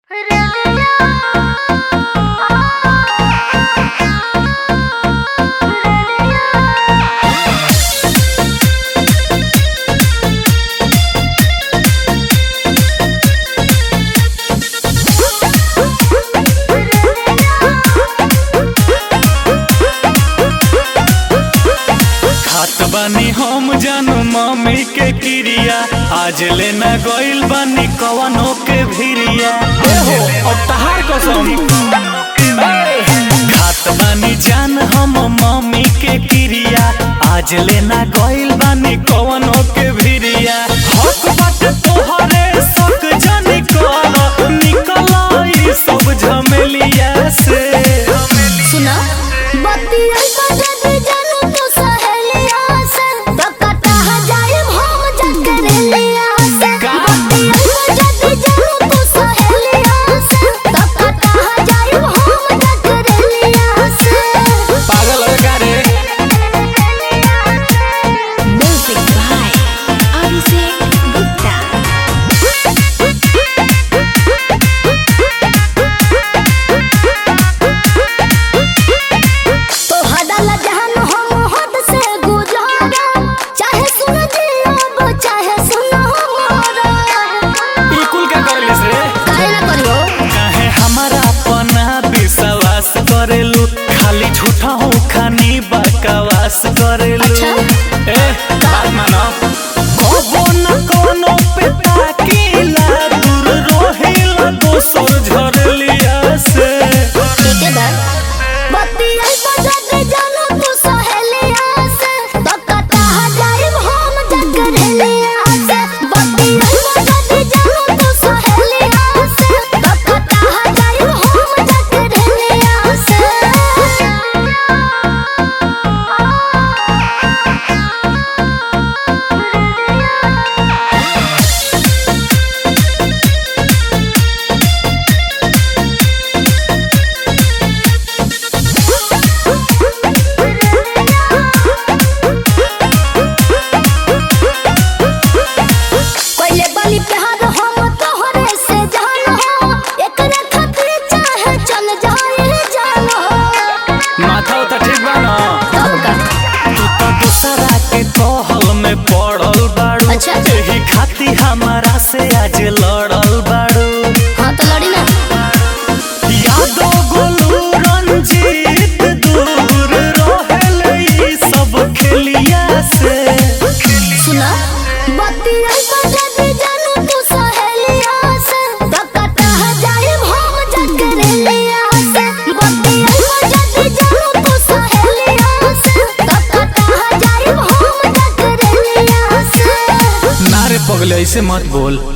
बानी हम जानू मम्मी के क्रिया आज लेना गइल बानी कवनो के भिरिया एहो अब तहार कसम खात बानी जान हम मम्मी के क्रिया आज लेना गइल बानी कवनो के भिरिया हक बाटे तोहरे सक जानी कर निकल ई सब झमेलिया से सुना बतिया बजत जानू तू सहेलिया से तो कटा जाए हम जकरेलिया से का? बतिया बजत जानू तू सहेलिया से तो कटा जाए हम जकरेलिया से पागल है का रे म्यूजिक बाय अभिषेक गुप्ता तो हदल जहन हम हद से गुजारा चाहे सुन जियो चाहे सुन हमारा ई कुल का करलिस रे काहे ना करियो काहे हमारा अपना विश्वास करेलू खाली झूठा हो खानी बकवास करेलू अच्छा। ए बात मानो कबो न कोनो पे ताकीला दूर रोहिला दोसर झरलिया से ठीक है बा बतिया बजत जानो तू सहेलिया से तो कटा जाए हम जकरेलिया से बतिया बजत जानो तू सहेलिया से तो कटा जाए हम जकरेलिया से कोइले बलि प्यार हम तोहरे से जान हो एकरे खातिर चाहे चल जाए जान हो माथा तो ठीक बा ना तब का तू तो दूसरा के कहल में पड़ल बाड़ू अच्छा। एही खाती हमारा से आज लड़ल बाड़ू हाँ तो लड़ी ना यादो गोलू रंजीत दूर रहेल ई सब खेलिया से सुना बतिया बजत जानू तू सहेलिया से तो कटा जाए हम जकरेलिया से बतिया बजत जानू तू सहेलिया से तो कटा जाए हम जकरेलिया से नारे पगले ऐसे मत बोल